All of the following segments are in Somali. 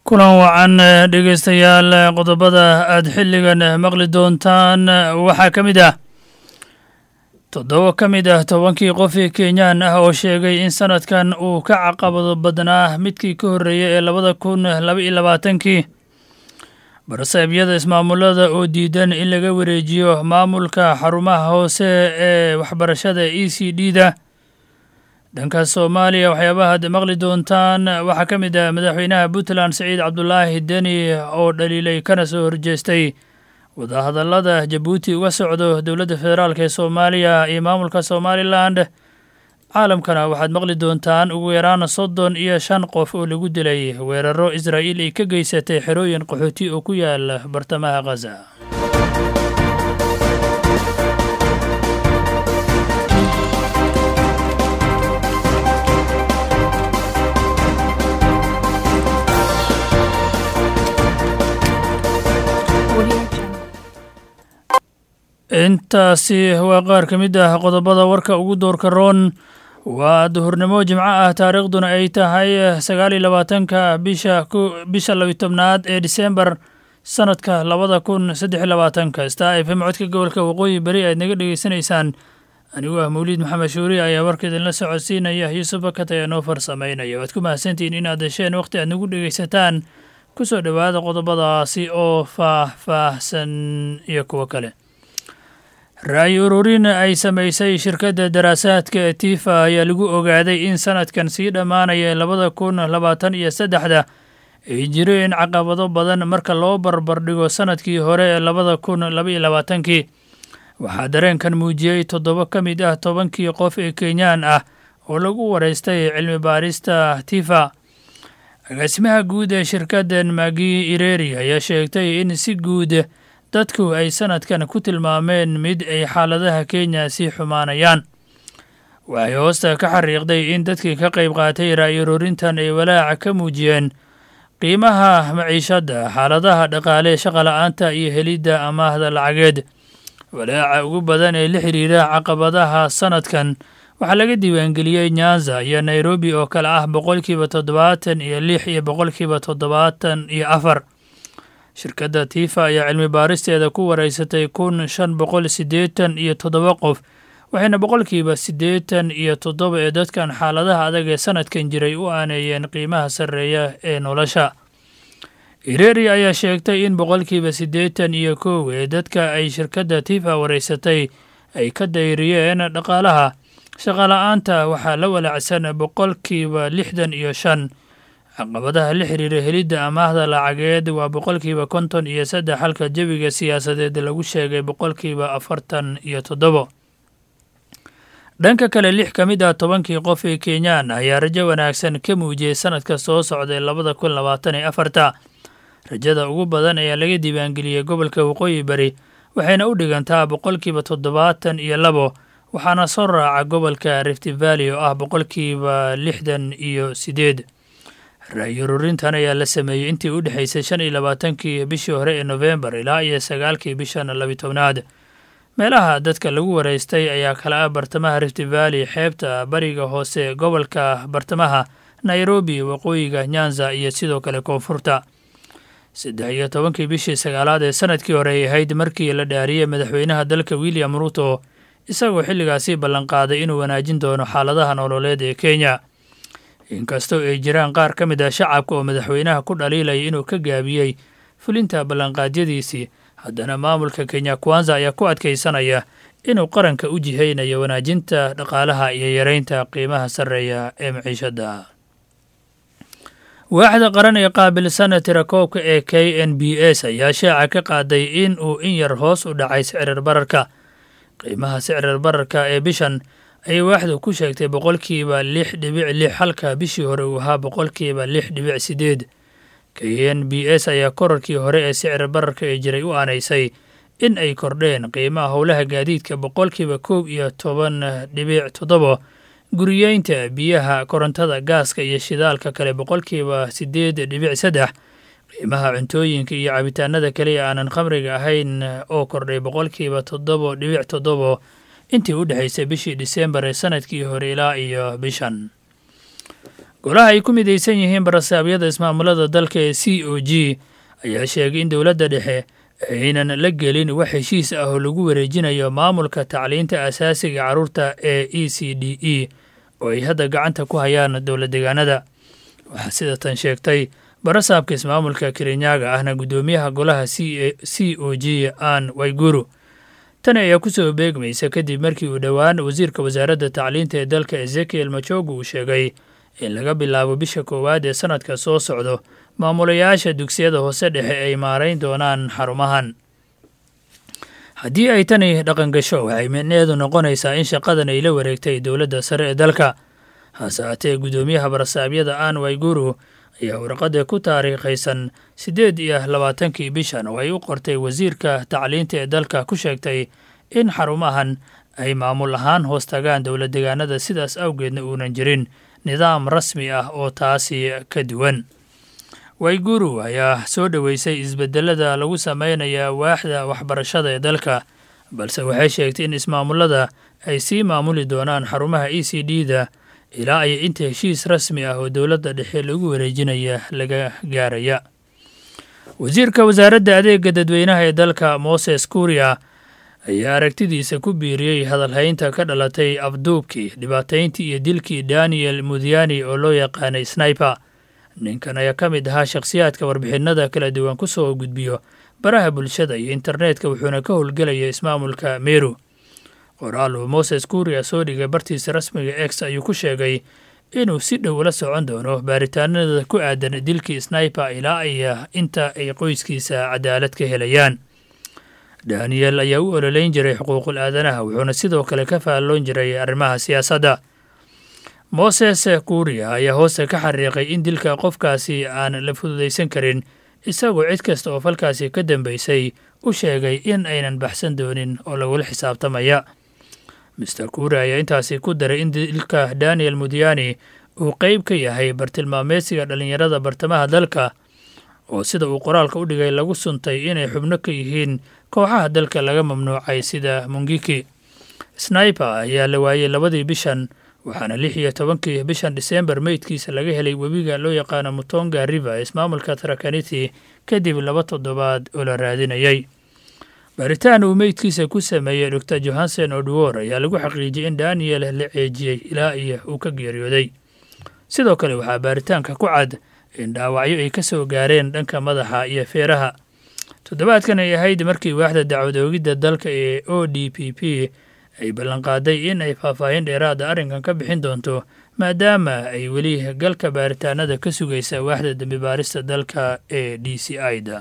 kulan wacan dhegeystayaal qodobada aada xilligan maqli doontaan waxaa ka mid ah toddoba ka mid ah tobankii qofii kenyaan ah oo sheegay in sanadkan uu ka caqabado badnaa midkii ka horreeyey ee labada kun laba iyo labaatankii barsaebyada ismaamulada oo diidan in laga wareejiyo maamulka xarumaha hoose ee waxbarashada e c d da dhanka soomaaliya waxyaabaha ad maqli doontaan waxaa ka mid ah madaxweynaha puntland saciid cabdulaahi deni oo dhaliilay kana soo horjeestay wadahadallada jabuuti uga socdo dowladda federaalk ee soomaaliya iyo maamulka somalilan caalamkana waxaad maqli doontaan ugu yaraan soddon iyo shan qof oo lagu dilay weeraro israa'iil ay ka geysatay xerooyin qaxooti oo ku yaala bartamaha khaza intaasi waa qaar ka mid ah qodobada warka ugu doorka roon waa duhurnimo jimco ah taariikhduna ay tahay sagaal iyo labaatanka bisha bisha labiy tobnaad ee disembar sanadka labada kun saddex iyo labaatanka star f m codka gobolka waqooyi beri aad naga dhegeysanaysaan anigu ah mawliid maxamed shuuri ayaa warka idinla socodsiinaya yuusuf bakat ayaa noo farsamaynaya waad ku mahadsantihiin inaad hesheen wakhti aad nagu dhegeysataan kusoo dhowaada qodobadaasi oo faah-faahsan iyo kuwo kale ra-yi ururin ay samaysay shirkadda daraasaadka tifa ayaa lagu ogaaday in sanadkan sii dhammaanaya labada kun labaatan iyo saddexda ay jireen caqabado badan marka loo barbardhigo sanadkii hore ee labada kun labaiyo labaatankii waxaa dareenkan muujiyey toddoba ka mid ah tobankii qof ee kenyaan ah oo lagu waraystay cilmi baarista tifa agaasimaha guud ee shirkaddan magi ireri ayaa sheegtay in si guud dadku ay sanadkan ku tilmaameen mid ay xaaladaha kenya sii xumaanayaan waxay hoosta ka xariiqday in dadkii ka qayb qaatay ra'yi ururintan ay walaaca ka muujiyeen qiimaha maciishadda xaaladaha dhaqaale shaqala-aanta iyo helidda amaahda lacageed walaaca ugu badan ee la xiriira caqabadaha sanadkan waxaa laga diiwaangeliyey nyanza iyo nairobi oo kale ah boqolkiiba toddobaatan iyo lix iyo boqolkiiba toddobaatan iyo afar shirkadda tifa ayaa cilmi baaristeeda ku waraysatay kun shan boqol siddeetan iyo toddoba qof waxayna boqolkiiba siddeetan iyo toddoba ee dadkan xaaladaha adag ee sanadkan jiray u aaneeyeen qiimaha sarreeya ee nolosha ireri ayaa sheegtay in boqolkiiba siddeetan iyo kow ee dadka ay shirkadda tifa waraysatay ay ka dayriyeen dhaqaalaha shaqala-aanta waxaa la walaacsan boqolkiiba lixdan iyo shan caqabadaha la xiriira helidda amaahda lacageed waa boqolkiiba konton iyo saddex halka jebiga siyaasadeed lagu sheegay boqolkiiba afartan iyo toddobo dhanka kale lix ka mid ah tobankii qof ee kenyaan ayaa rajo wanaagsan ka muujiyey sanadka soo socday labada kun labaatan iyo afarta rajada ugu badan ayaa laga diiwaangeliyey gobolka waqooyi bari waxayna u dhigantaa boqolkiiba toddobaatan iyo labo waxaana soo raaca gobolka rift valley oo ah boqolkiiba lixdan iyo sideed ra-yi ururintan ayaa la sameeyey intii u dhexaysay shan iyo labaatankii bishii hore ee nofembar ilaa iyo sagaalkii bishan labi tobnaad meelaha dadka lagu waraystay ayaa kala ah bartamaha rift valley xeebta bariga hoose gobolka bartamaha nairobi waqooyiga nyanza iyo sidoo kale koonfurta saddex iyo tobankii bishii sagaalaad ee sanadkii hore ay ahayd markii la dhaariyey madaxweynaha dalka william ruto isagoo xilligaasi ballanqaaday inuu wanaajin doono xaaladaha nololeed ee kenya inkastoo ay jiraan qaar ka mid ah shacabka oo madaxweynaha ku dhaliilaya inuu ka gaabiyey fulinta ballanqaadyadiisii haddana maamulka kenya kwanza ayaa ku adkaysanaya inuu qaranka u jihaynayo wanaajinta dhaqaalaha iyo yareynta qiimaha sarreeya ee maciishadda waaxda qaran ee qaabilsan tirakoobka ee k n b s ayaa shaaca ka qaaday in uu in yar hoos u dhacay sicrir bararka qiimaha sicrir bararka ee bishan ayay waaxdu ku sheegtay boqolkiiba lix dhibic lix halka bishii hore uu ahaa boqolkiiba lix dhibic sideed k n b s ayaa korarkii hore ee sicir bararka ee jiray u aanaysay in ay kordheen qiimaha howlaha gaadiidka boqolkiiba koob iyo toban dhibic toddoba guriyeynta biyaha korontada gaaska iyo shidaalka kale boqolkiiba sideed dhibic saddex qiimaha cuntooyinka iyo cabitaanada kale ee aanan khamriga ahayn oo kordhay boqolkiiba toddoba dhibic toddoba intii u dhexaysay bishii disembar ee sanadkii hore ilaa iyo bishan golaha ay ku midaysan yihiin barasaabyada ismaamulada dalka ee c o g ayaa sheegay in dowladda dhexe aynan la gelin wax heshiis ah oo lagu wareejinayo maamulka tacliinta asaasiga carruurta ee e c d e oo ay hadda gacanta ku hayaan dowla deegaanada waxaa sida tan sheegtay barasaabka ismaamulka kerinyaga ahna guddoomiyaha golaha c o g an wayguru tani ayaa ku soo beegmaysa kadib markii uu dhowaan wasiirka wasaaradda tacliinta ee dalka ezekiel majogu uu sheegay in laga bilaabo bisha koowaad ee sannadka soo socdo maamulayaasha dugsiyada hoose dhexe ay maarayn doonaan xarumahan haddii ay tani dhaqan gasho waxay micneheedu noqonaysaa in shaqadan ay la wareegtay dowladda sare ee dalka hase haatee guddoomiyaha barasaabyada an wayguru ayaa warqadda ku taariikhaysan siddeed iyo labaatankii bishan oo ay u qortay wasiirka tacliinta ee dalka ku sheegtay in xarumahan ay maamul ahaan hoos tagaan dowla deegaanada sidaas awgeedna uunan jirin nidaam rasmi ah oo taasi ka duwan wayguru ayaa soo dhoweysay isbedelada lagu sameynaya waaxda waxbarashada ee dalka balse waxay sheegtay in ismaamulada ay sii maamuli doonaan xarumaha e c d da ilaa ay inta heshiis rasmi ah oo dowladda dhexe lagu wareejinaya laga gaaraya wasiirka wasaaradda adeega dadweynaha ee dalka moses kuria ayaa aragtidiisa ku biiriyey hadalhaynta ka dhalatay afduubkii dhibaatayntii iyo dilkii daniel mudiyani oo loo yaqaanay sniper ninkan ayaa ka mid ahaa shakhsiyaadka warbixinada kala duwan ku soo gudbiyo baraha bulshada iyo internetka wuxuuna ka howlgelaya ismaamulka meru qoraal uu moses kuria soo dhigay bartiisa rasmiga ex ayuu ku sheegay inuu si dhow la socon doono baaritaanada ku aadan dilkii sniper ilaa ay inta ay qoyskiisa cadaalad ka helayaan daniel ayaa u ololeyn jiray xuquuqul aadanaha wuxuuna sidoo kale ka faalloon jiray arrimaha siyaasadda moses kuria ayaa hoosta ka xariiqay in dilka qofkaasi aan la fududaysan karin isagoo cid kasta oo falkaasi ka dambaysay u sheegay in aynan baxsan doonin oo lagula xisaabtamaya master kuria ayaa intaasi ku daray in dilka daniel mudiyani uu qeyb ka yahay bartilmaameedsiga dhallinyarada bartamaha dalka oo sida uu qoraalka u dhigay lagu suntay inay xubno ka yihiin kooxaha dalka laga mamnuucay sida mungiki sniper ayaa la waayey labadii bishan waxaana lix iyo tobankii bishan disembar meydkiisa laga helay webiga loo yaqaano mutonga river ee ismaamulka tarakaniti kadib laba toddobaad oo la raadinayay baaritaan uu meydkiisa ku sameeyey dor johansen odwor ayaa lagu xaqiijiyey in daniel la ceejiyey ilaa iyo uu ka geeriyooday sidoo kale waxaa baaritaanka ku cad in dhaawacyo ay ka soo gaareen dhanka madaxa iyo feeraha toddobaadkan ay ahayd markii waaxda dacwad oogidda dalka ee o d p p ay ballanqaaday in ay faahfaahin dheeraada arrinkan ka bixin doonto maadaama ay weli galka baaritaanada ka sugaysa waaxda dembi baarista dalka ee d c i da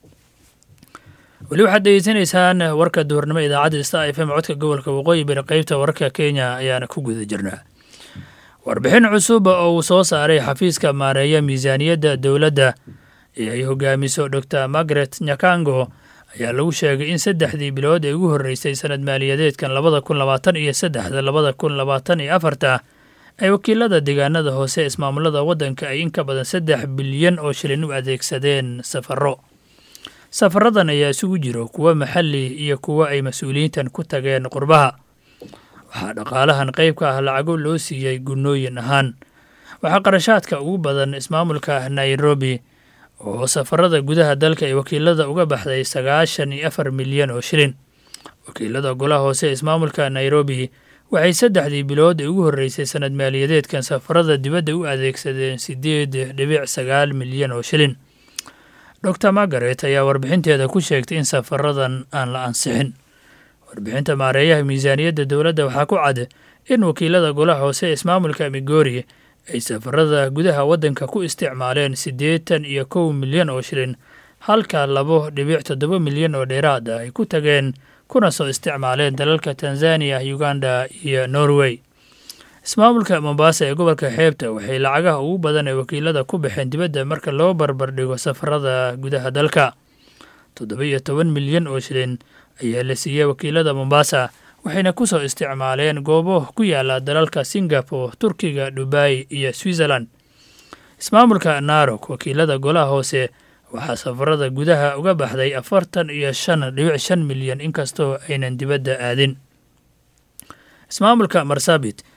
weli waxaad degeysanaysaan warka duhurnimo idaacadda sta f m codka gobolka waqooyi bari qeybta wararka kenya ayaana ku guda jirnaa warbixin cusub oo uu soo saaray xafiiska maareeya miisaaniyadda dowladda ee ay hogaamiso dor margaret nyakango ayaa lagu sheegay in saddexdii bilood ee ugu horreysay sanad maaliyadeedkan labada kun labaatan iyo saddexda labada kun labaatan iyo afarta ay wakiilada deegaanada hoose ee ismaamulada waddanka ay in ka badan saddex bilyan oo shilin u adeegsadeen safarro safaradan ayaa isugu jiro kuwo maxalli iyo kuwo ay mas-uuliyiintan ku tageen qurbaha waxaa dhaqaalahan qayb ka ah lacago loo siiyey gunnooyin ahaan waxaa qarashaadka ugu badan ismaamulka nairobi oo safarada gudaha dalka ee wakiilada uga baxday sagaashan iyo afar milyan oo shilin wakiilada golaha hoose ee ismaamulka nairobi waxay saddexdii bilood ee ugu horreysay sanad maaliyadeedkan safarada dibadda u adeegsadeen siddeed dhibic sagaal milyan oo shilin dor margaret ayaa warbixinteeda ku sheegtay in safaradan aan la ansixin warbixinta maareeyaha miisaaniyadda dowladda waxaa ku cad in wakiilada golaha hoose ee ismaamulka migori ay safarada gudaha waddanka ku isticmaaleen siddeetan iyo kow milyan oo shilin halka labo dhibic toddoba milyan oo dheeraad ah ay ku tageen kuna soo isticmaaleen dalalka tanzaniya uganda iyo norway ismaamulka mombasa ee gobolka xeebta waxay lacagaha ugu badan ee wakiilada ku baxeen dibadda marka loo barbardhigo safarada gudaha dalka toddoba iyo toban milyan oo shilin ayaa la siiyey wakiilada mombasa waxayna ku soo isticmaaleen goobo ku yaala dalalka singapore turkiga dubai iyo switzerland ismaamulka narok wakiilada golaha hoose waxaa safarada gudaha uga baxday afartan iyo shan dhibic shan milyan inkastoo aynan dibadda aadin ismaamulka marsabit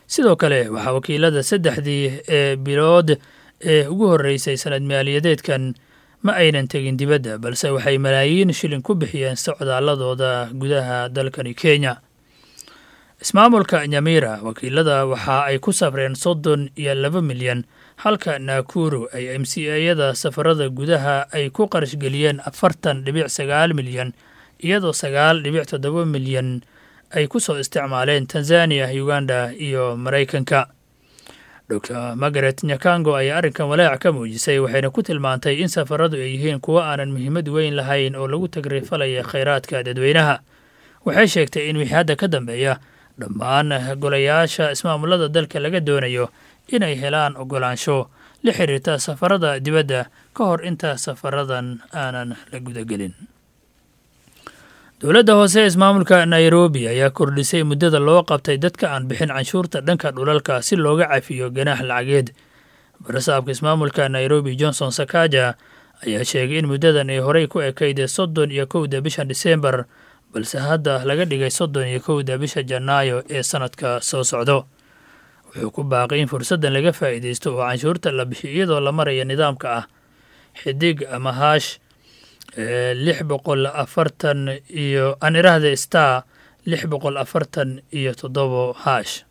sidoo kale waxaa wakiilada saddexdii ee bilood ee ugu horreysay sanad maaliyadeedkan ma aynan tegin dibadda balse waxay malaayiin shilin ku bixiyeen socdaaladooda gudaha dalkani kenya ismaamulka nyamira wakiilada waxa ay ku safreen soddon iyo laba milyan halka naakuru ay m c ayada safarada gudaha ay ku qarashgeliyeen afartan dhibic sagaal milyan iyadoo sagaal dhibic toddoba milyan ay ku soo isticmaaleen tanzaniya uganda iyo maraykanka dor margaret nyakango ayaa arrinkan walaac ka muujisay waxayna ku tilmaantay in safaradu ay yihiin kuwo aanan muhiimad weyn lahayn oo lagu tagrifalaya khayraadka dadweynaha waxay sheegtay in wixii hadda ka dambeeya dhammaan golayaasha ismaamulada dalka laga doonayo inay helaan ogolaansho la xiriirta safarada dibadda ka hor inta safaradan aanan la gudagelin dowladda hoose ismaamulka nairobi ayaa kordhisay muddada loo qabtay dadka aan bixin canshuurta dhanka dhulalka si looga cafiyo ganaax lacageed barasaabka ismaamulka nairobi johnson sakaja ayaa sheegay in muddadan ay horey ku ekayd soddon iyo kowda bisha diseembar balse hadda laga dhigay soddon iyo kowda bisha janaayo ee sanadka soo socdo wuxuu ku baaqay in fursaddan laga faa'iidaysto oo canshuurta la bixiyo iyadoo la maraya nidaamka ah xidig ama haash lix boqol afartan iyo aan iraahda star lix boqol afartan iyo toddobo haash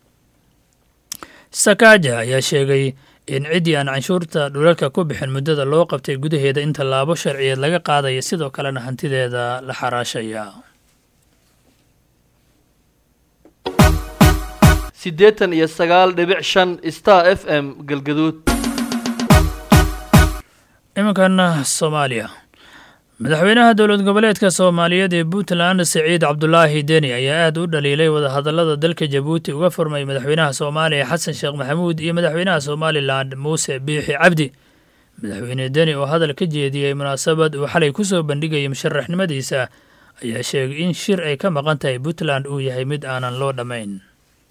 sakaja ayaa sheegay in ciddii aan canshuurta dhulalka ku bixin muddada loo qabtay gudaheeda in tallaabo sharciyeed laga qaadaya sidoo kalena hantideeda la xaraashaya siddeetan iyo sagaal dhibic shan star f m galgaduud iminkan soomaaliya madaxweynaha dowlad goboleedka soomaaliyeed ee puntland siciid cabdulaahi deni ayaa aad u dhaliilay wadahadallada dalka jabuuti uga furmay madaxweynaha soomaaliya xasan sheekh maxamuud iyo madaxweynaha somalilan muuse biixi cabdi madaxweyne deni oo hadal ka jeediyey munaasabad uu xalay ku soo bandhigayay musharaxnimadiisa ayaa sheegay in shir ay ka maqan tahay puntland uu yahay mid aanan loo dhammayn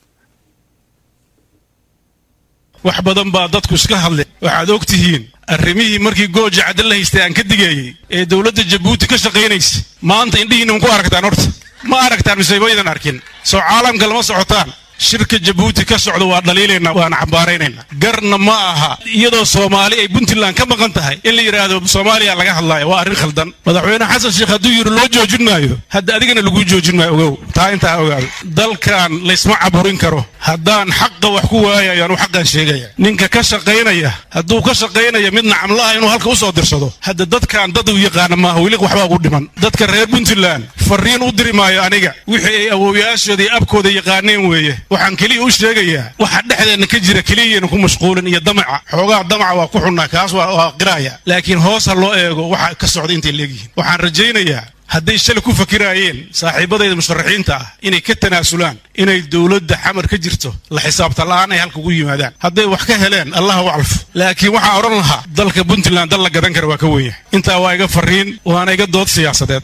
wax badan baa dadku iska hadle waxaad og tihiin arrimihii markii gooja cadda la haystay aan ka digeeyey ee dowladda jabuuti ka shaqaynaysa maanta indhihiinna ku aragtaan horta ma aragtaan mise maydan arkin soo caalamka lama socotaan shirka jabuuti ka socda waa dhaliilaynaa waana cambaaraynayna garna ma aha iyadoo soomaali ay puntland ka maqan tahay in la yidhaahdo soomaaliya laga hadlaayo waa arrin khaldan madaxweyne xasan sheekh hadduu yidhi loo joojin maayo hadda adigana laguu joojin maayo ogow taa intaa ogaado dalkan laysma caburin karo haddaan xaqa wax ku waayayaan u xaqan sheegaya ninka ka shaqaynaya hadduu ka shaqaynaya mid nacamlaha inuu halka u soo dirsado hadda dadkan dad uu yaqaana maaha weli waxbaa ugu dhiman dadka reer puntland fariin u diri maayo aniga wixii ay awowyaashooda iyo abkooda yaqaaneen weeye waxaan keliya u sheegayaa waxa dhexdeenna ka jira keliyayna ku mashquulin iyo damaca xoogaa damaca waa ku xunnaa kaas waa qiraaya laakiin hoos ha loo eego waxa ka socda intay leegyihiin waxaan rajaynayaa hadday shalay ku fakiraayeen saaxiibadayda musharaxiinta ah inay ka tanaasulaan inay dowladda xamar ka jirto la xisaabta la'aan ay halka ugu yimaadaan hadday wax ka heleen allah u calfo laakiin waxaan odhan lahaa dalka puntland dal la gadan kara waa ka weyn yahay intaa waa iga fariin waana iga dood siyaasadeed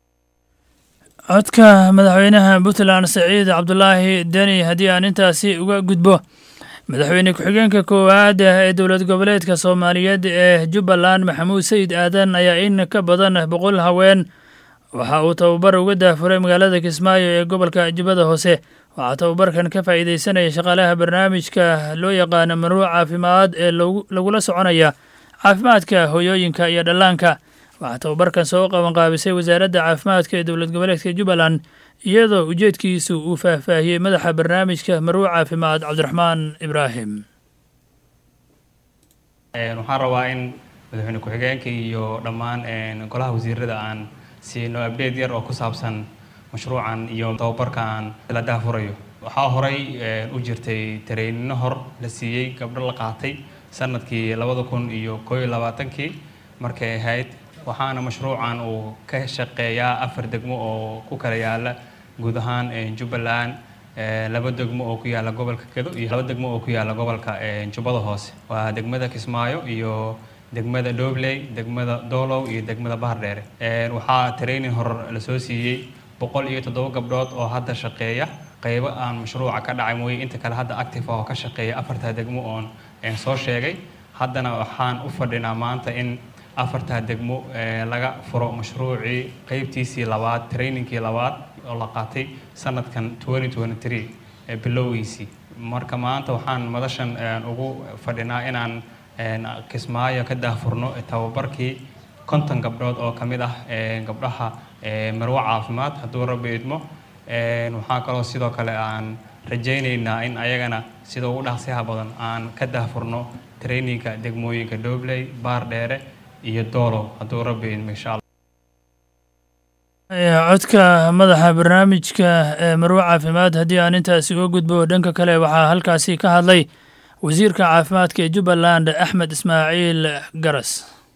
codka madaxweynaha puntland saciid cabdulaahi deni haddii aan intaasi uga gudbo madaxweyne ku-xigeenka koowaad ee dowlad goboleedka soomaaliyeed ee jubbaland maxamuud sayid aadan ayaa in ka badan boqol haween waxa uu tababar uga daafuray magaalada kismaayo ee gobolka jubbada hoose waxaa tababarkan ka faa'iideysanaya shaqaalaha barnaamijka loo yaqaano manuuc caafimaad ee lagula soconaya caafimaadka hooyooyinka iyo dhallaanka waxaa tababarkan soo qabanqaabisay wasaaradda caafimaadka ee dowlad goboleedka jubbaland iyadoo ujeedkiisu uu faahfaahiyey madaxa barnaamijka maruuc caafimaad cabdiraxmaan ibraahim waxaan rabaa in madaxweyne ku-xigeenka iyo dhammaan golaha wasiirada aan siino abdeed yar oo ku saabsan mashruucan iyo tababarka aan la daafurayo waxaa horay u jirtay tareyninno hor la siiyey gabdho la qaatay sanadkii labada kun iyo koo iyo labaatankii markay ahayd waxaana mashruucan uu ka shaqeeyaa afar degmo oo ku kala yaala guud ahaan jubbaland laba degmo oo ku yaala gobolka gedo iyo laba degmo oo ku yaala gobolka jubbada hoose waa degmada kismaayo iyo degmada dhobley degmada doolow iyo degmada bahardheere waxaa training hor lasoo siiyey boqol iyo toddoba gabdhood oo hadda shaqeeya qaybo aan mashruuca ka dhacay mooye inta kale hadda active oo ka shaqeeya afartaa degmo oon soo sheegay haddana waxaan u fadhinaa maanta in afartaa degmo laga furo mashruucii qeybtiisii labaad trainingkii labaad oo la qaatay sanadkan bilowgiisii marka maanta waxaan madashan ugu fadhinaa inaan kismaayo ka daahfurno tababarkii konton gabdhood oo ka mid ah gabdhaha marwo caafimaad hadduu rabbi idmo waxaa kaloo sidoo kale aan rajaynaynaa in ayagana sida ugu dhaqsiyaha badan aan ka daahfurno traininka degmooyinka dhobley baar dheere iyo doolow hadduu rabbi idmo insha allah codka madaxa barnaamijka ee marwo caafimaad haddii aan intaasi uga gudbo dhanka kale waxaa halkaasi ka hadlay wasiirka caafimaadka ee jubbaland axmed ismaaciil garas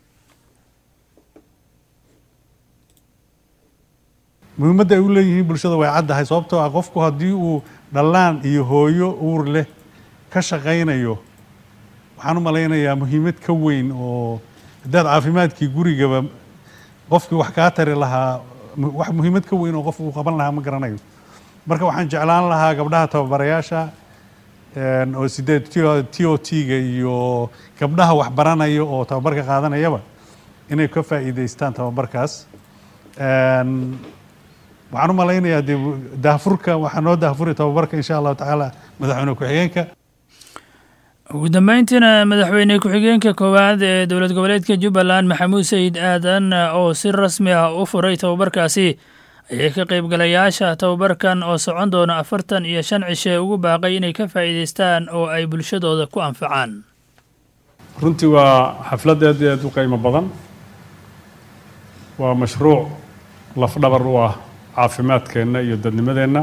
muhiimadda ay u leeyihiin bulshada way caddahay sababtoo ah qofku haddii uu dhallaan iyo hooyo uur leh ka shaqaynayo waxaan u malaynayaa muhiimad ka weyn oo haddaad caafimaadkii gurigaba qofkii wax kaa tari lahaa wax muhiimad ka weyn oo qof uu qaban lahaa ma garanayo marka waxaan jeclaan lahaa gabdhaha tababarayaasha oo sideed t o t-ga iyo gabdhaha wax baranaya oo tababarka qaadanayaba inay ka faa'iidaystaan tababarkaas waxaan u malaynayaa dee daahfurka waxaa noo daahfuri tababarka insha allahu tacaala madaxweyne ku-xigeenka ugu dambeyntiina madaxweyne ku-xigeenka koowaad ee dowlad goboleedka jubbaland maxamuud sayid aadan oo si rasmi ah u furay tababarkaasi ayay ka qaybgalayaasha tababarkan oo socon doona afartan iyo shan cishe ugu baaqay inay ka faa'iidaystaan oo ay bulshadooda ku anfacaan runtii waa xaflad aad iyo aad u qiimo badan waa mashruuc lafdhabar u ah caafimaadkeenna iyo dadnimadeenna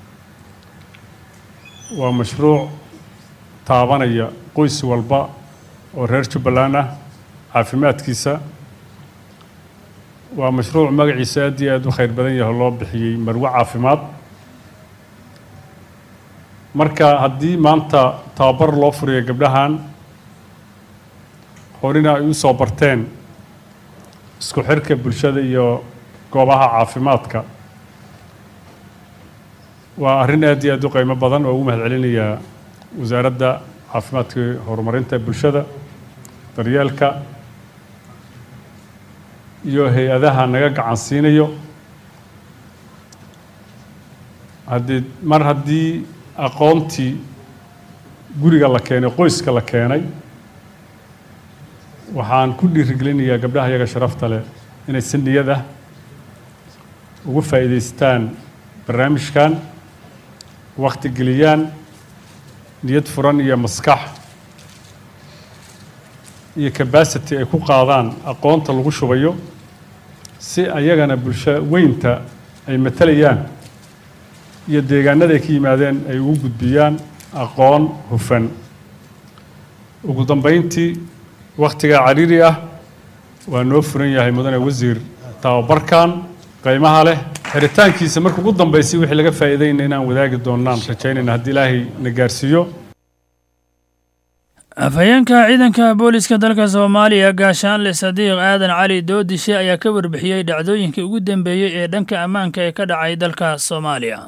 waa mashruuc taabanaya qoys walba oo reer jubbaland ah caafimaadkiisa waa mashruuc magaciisa aad iyo aad u khayr badan yaho loo bixiyey marwo caafimaad marka haddii maanta tababar loo furiyo gabdhahan horina ay u soo barteen isku xirka bulshada iyo goobaha caafimaadka waa arrin aad iyo aad u qiimo badan oo ugu mahad celinayaa wasaaradda caafimaadka horumarinta bulshada daryeelka iyo hay-adaha naga gacan siinayo haddii mar haddii aqoontii guriga la keenay qoyska la keenay waxaan ku dhiirigelinayaa gabdhaha yaga sharafta leh inay si niyad ah ugu faa'iidaystaan barnaamijkan wakti geliyaan niyad furan iyo maskax iyo cabacity ay ku qaadaan aqoonta lagu shubayo si ayagana bulsho weynta ay matalayaan iyo deegaanada ay ka yimaadeen ay ugu gudbiyaan aqoon hufan ugu dambeyntii wakhtigaa cariiri ah waa noo furan yahay mudane wasiir tababarkan qiimaha leh xiritaankiisa marka ugu dambeysay wixii laga faa'iidayna inaan wadaagi doonaan rajaynayna haddii ilaahay na gaarsiiyo afhayeenka ciidanka booliska dalka soomaaliya gaashaanle sadiiq aadan cali doodishe ayaa ka warbixiyey dhacdooyinkii ugu dambeeyey ee dhanka ammaanka ee ka dhacay dalka soomaaliya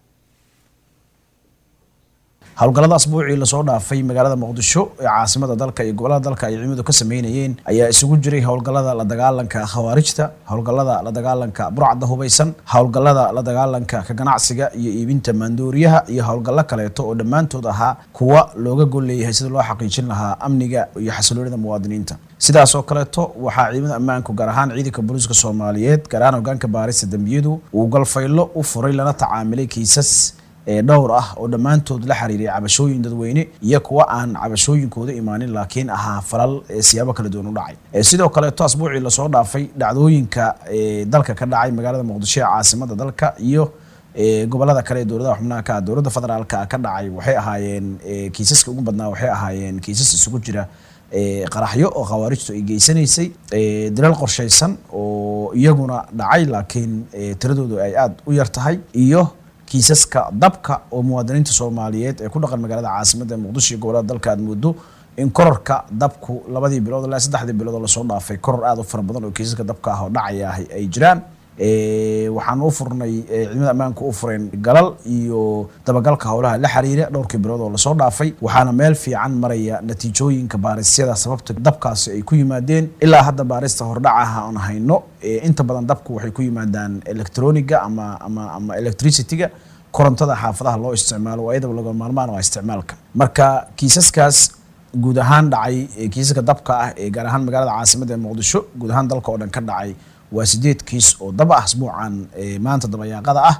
howlgallada asbuucii lasoo dhaafay magaalada muqdisho ee caasimada dalka iyo gobolada dalka ay ciidamadu ka sameynayeen ayaa isugu jiray howlgallada la dagaalanka khawaarijta howlgallada la dagaalanka burcadda hubaysan howlgallada la dagaalanka ka ganacsiga iyo iibinta maandooriyaha iyo howlgallo kaleeto oo dhammaantood ahaa kuwa looga gol leeyahay sida loo xaqiijin lahaa amniga iyo xasiloonida muwaadiniinta sidaas oo kaleeto waxaa ciidamada ammaanku gaar ahaan ciidanka booliiska soomaaliyeed gaar ahaan hogaanka baarista dembiyadu uu galfaylo u furay lana tacaamilay kiisas ee dhowr ah oo dhammaantood la xiriiray cabashooyin dadweyne iyo kuwa aan cabashooyinkooda imaanin laakiin ahaa falal siyaabo kala duwan u dhacay sidoo kaleeto asbuucii lasoo dhaafay dhacdooyinka dalka ka dhacay magaalada muqdisho ee caasimada dalka iyo gobolada kale ee dowladaha xubnaha ka dowladda federaalka ka dhacay waxay ahaayeen kiisaska ugu badnaa waxay ahaayeen kiisas isugu jira qaraxyo oo khawaarijtu ay geysanaysay dilal qorshaysan oo iyaguna dhacay laakiin tiradoodu ay aada u yar tahay iyo kiisaska dabka oo muwaadiniinta soomaaliyeed ee ku dhaqan magaalada caasimada ee muqdisho iyo gobolada dalka aad moodo in kororka dabku labadii bilood ilaa saddexdii bilood oo lasoo dhaafay koror aada u fara badan oo kiisaska dabka ah oo dhacaya ah ay jiraan waxaan u furnay ciidamada ammaanka u fureen galal iyo dabagalka howlaha la xiriira dhowrkii bilood oo lasoo dhaafay waxaana meel fiican maraya natiijooyinka baarisyada sababta dabkaasi ay ku yimaadeen ilaa hadda baarista hordhacaha aan hayno inta badan dabku waxay ku yimaadaan electroniga ama ama ama electricityga korontada xaafadaha loo isticmaalo waa iyadaba laga maarmaan waa isticmaalka marka kiisaskaas guud ahaan dhacay ee kiisaska dabka ah ee gaar ahaan magaalada caasimada ee muqdisho guud ahaan dalka oo dhan ka dhacay waa sideed kiis oo dab ah asbuucan ee maanta dabayaaqada ah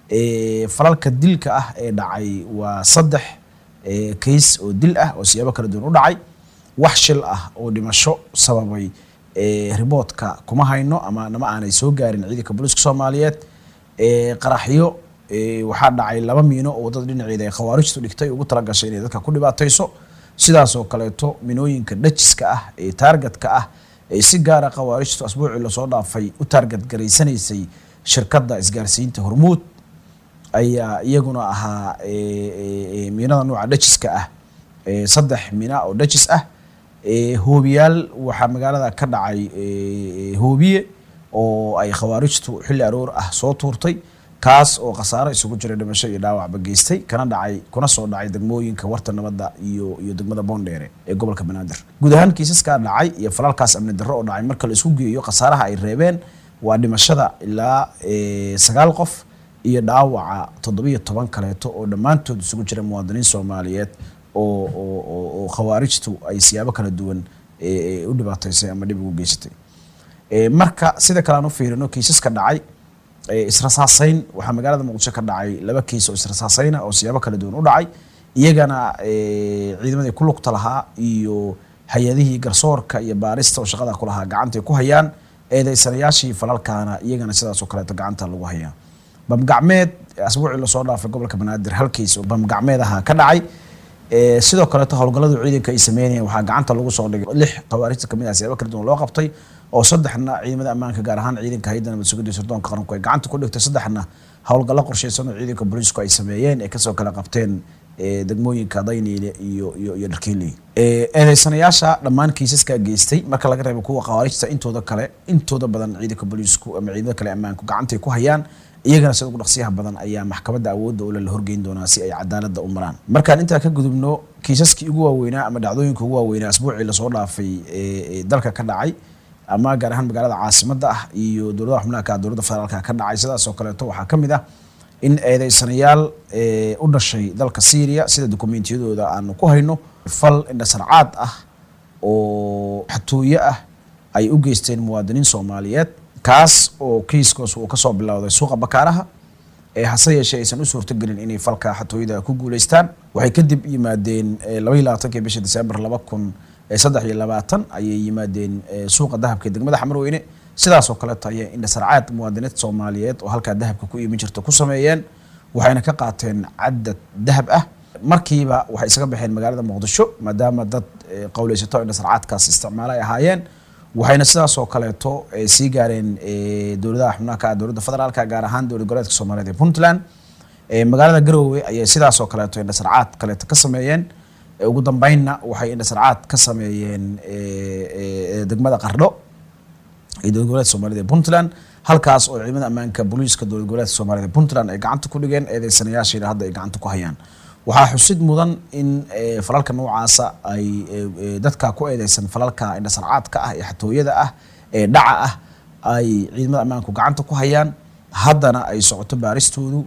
ee falalka dilka ah ee dhacay waa saddex ee kiis oo dil ah oo siyaabo kala duwan u dhacay wax shil ah oo dhimasho sababay ee riboodka kuma hayno ama nama aanay soo gaarin ciidanka booliiska soomaaliyeed ee qaraxyo ee waxaa dhacay laba miino oo waddada dhinaceeda ay khawaarijtu dhigtay ugu talagashay inay dadka ku dhibaatayso sidaas oo kaleeto minooyinka dhajiska ah ee taargetka ah ee si gaara khawaarijtu asbuucii lasoo dhaafay u taarget garaysanaysay shirkadda isgaarsiinta hormuud ayaa iyaguna ahaa miinada nuuca dhajiska ah ee saddex mina oo dhajis ah ee hoobiyaal waxaa magaalada ka dhacay hoobiye oo ay khawaarijtu xilli aroor ah soo tuurtay kaas oo khasaaro isugu jira dhimasho iyo dhaawacba geystay kana dhacay kuna soo dhacay degmooyinka warta nabadda iyo iyo degmada boondheere ee gobolka banaadir guud ahaan kiisaskaa dhacay iyo falalkaas amni darro oo dhacay marka la isku geeyo khasaaraha ay reebeen waa dhimashada ilaa sagaal qof iyo dhaawaca toddobiyo toban kaleeto oo dhammaantood isugu jira muwaadiniin soomaaliyeed oo oo oo khawaarijtu ay siyaabo kala duwan u dhibaataysay ama dhib ugu geysatay marka sida kale aan u fiirino kiisaska dhacay israsaasayn waxaa magaalada muqdisho ka dhacay laba kiis oo israsaasayna oo siyaabo kala duwan u dhacay iyagana ciidamadii ku lugta lahaa iyo hay-adihii garsoorka iyo baarista oo shaqada ku lahaa gacantay ku hayaan eedeysanayaashii falalkaana iyagana sidaas oo kaleeto gacanta lagu hayaa bamgacmeed asbuucii lasoo dhaafay gobolka banaadir hal kiis oo bamgacmeed ahaa ka dhacay sidoo kaleeto howlgalladu ciidanka ay sameynayeen waxaa gacanta lagu soo dhigay lix khawaarijta kamid ah siyaabo kala duwan loo qabtay oo saddexna ciidamada ammaanka gaar ahaan ciidanka hayadda nabad sugidda sirdoonka qaranku ay gacanta ku dhigtay saddexna howlgallo qorshaysan oo ciidanka booliisku ay sameeyeen ee kasoo kala qabteen degmooyinka dayniile iyo iyo iyo dharkiiley eedeysanayaasha dhammaan kiisaskaa geystay marka laga reebo kuwa khawaarijta intooda kale intooda badan ciidanka booliisku ama ciidamada kale ammaanku gacantay ku hayaan iyagana sida ugu dhaqsiyaha badan ayaa maxkamadda awoodda ule la horgeyn doonaa si ay cadaaladda u maraan markaan intaa ka gudubno kiisaskii ugu waaweynaa ama dhacdooyinka ugu waaweynaa asbuucii lasoo dhaafay ee dalka ka dhacay ama gaar ahaan magaalada caasimadda ah iyo dowladaha xubnaha ka dowladda federaalka ka dhacay sidaas oo kaleeto waxaa ka mid ah in eedeysanayaal u dhashay dalka syria sida dokumentiyadooda aanu ku hayno fal indhasarcaad ah oo xatooye ah ay u geysteen muwaadiniin soomaaliyeed kaas oo kiiskaas uu kasoo bilowday suuqa bakaaraha ee hase yeeshee aysan u suurtogelin inay falka xatooyada ku guuleystaan waxay kadib yimaadeen labaiyi labaatankii bisha disembar laba kun saddex iyo labaatan ayay yimaadeen suuqa dahabka ee degmada xamarweyne sidaas oo kaleeto ayay indhasarcaad muwaadiniinta soomaaliyeed oo halkaa dahabka ku iimin jirta ku sameeyeen waxayna ka qaateen cadad dahab ah markiiba waxay isaga baxeen magaalada muqdisho maadaama dad qowleysato indhasarcaadkaas isticmaalo ay ahaayeen waxayna sidaas oo kaleeto sii gaareen dowladaha xubnaha ka dowladda federaalka gaar ahaan dowlad goboleedka soomaaliyeed ee puntland magaalada garoowe ayay sidaas oo kaleeto indhasarcaad kaleeto ka sameeyeen ugu dambeynna waxay indhasarcaad ka sameeyeen degmada qardho ee dowlad goboleedka soomaaliyed ee puntland halkaas oo ciidamada ammaanka booliiska dowlad goboleedka soomaaliyed ee puntland ay gacanta ku dhigeen eedeysanayaashiina hadda ay gacanta ku hayaan waxaa xusid mudan in falalka noocaasa ay dadka ku eedeysan falalka indhasarcaadka ah ee xatooyada ah ee dhaca ah ay ciidamada ammaanku gacanta ku hayaan haddana ay socoto baaristoodu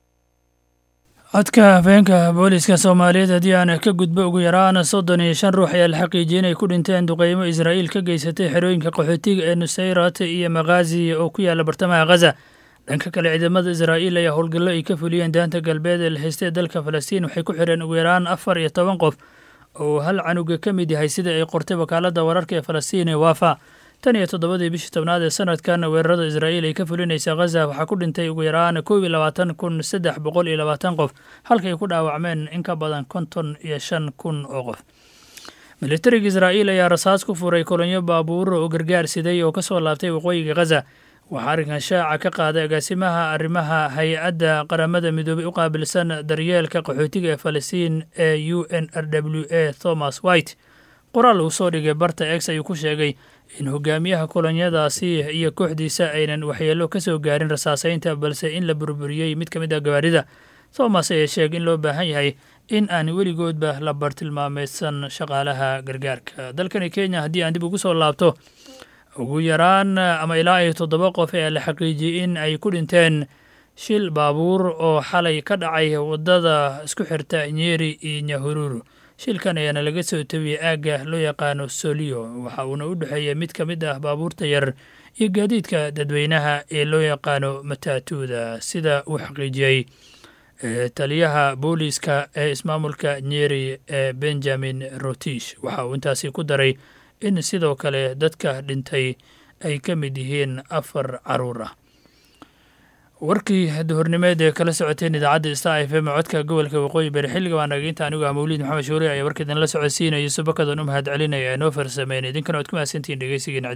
codka hafeenka booliska soomaaliyeed haddii aan ka gudbo ugu yaraan soddon iyo shan ruux ayaa la xaqiijiyey inay ku dhinteen duqeymo israa'iil ka geysatay xerooyinka qaxootiga ee nusayrat iyo makhazi oo ku yaala bartamaha khaza dhanka kale ciidamada israa'iil ayaa howlgallo ay ka fuliyeen daanta galbeed ee la haystay dalka falastiin waxay ku xireen ugu yaraan afar iyo toban qof oo hal canuga ka mid yahay sida ay qortay wakaaladda wararka ee falastiin ee waafa tan iyo toddobadii bishii tobnaad ee sanadkan weerarada israa'iil ay ka fulinaysa khaza waxaa ku dhintay ugu yaraan kow iyo labaatan kun saddex boqol iyo labaatan qof halkay ku dhaawacmeen in ka badan konton iyo shan kun oo qof militariga israa'iil ayaa rasaas ku furay kolonyo baabuur oo gargaar siday oo ka soo laabtay waqooyiga khaza waxaa arrinkan shaaca ka qaaday agaasimaha arrimaha hay-adda qaramada midoobey u qaabilsan daryeelka qaxootiga ee falastiin ee u n r w a thomas white qoraal uu soo dhigay barta ex ayuu ku sheegay in hogaamiyaha kolonyadaasi iyo kooxdiisa aynan waxyeelo ka soo gaarin rasaaseynta balse in la burburiyey mid ka mid ah gawaarida thomas ayaa sheegay in loo baahan yahay in aan weligoodba la bartilmaamaysan shaqaalaha gargaarka dalkani kenya haddii aan dib ugu soo laabto ugu yaraan ama ilaa iyo toddoba qof ayaa la xaqiijiyey in ay ku dhinteen shil baabuur oo xalay ka dhacay waddada isku xirta nyeri iyo nyahururu shilkan ayaana laga soo tabiyey aagga loo yaqaano soliyo waxa uuna u dhexeeya mid ka mid ah baabuurta yar iyo gaadiidka dadweynaha ee loo yaqaano mataatuuda sida uu xaqiijiyey taliyaha booliiska ee ismaamulka nyeri ee benjamin rotish waxa uu intaasi ku daray in sidoo kale dadka dhintay ay ka mid yihiin afar caruur ah warkii duhurnimeed ee kala socoteen idaacadda star f m codka gobolka waqooyi bari xilliga baa nagainta anigu ah mawliid maxamed shuure ayaa warka idinla socodsiinaya subakadan u mahad celinaya ee noo farsameyn idinkana waad ku mahadsantihiin dhegeysigiina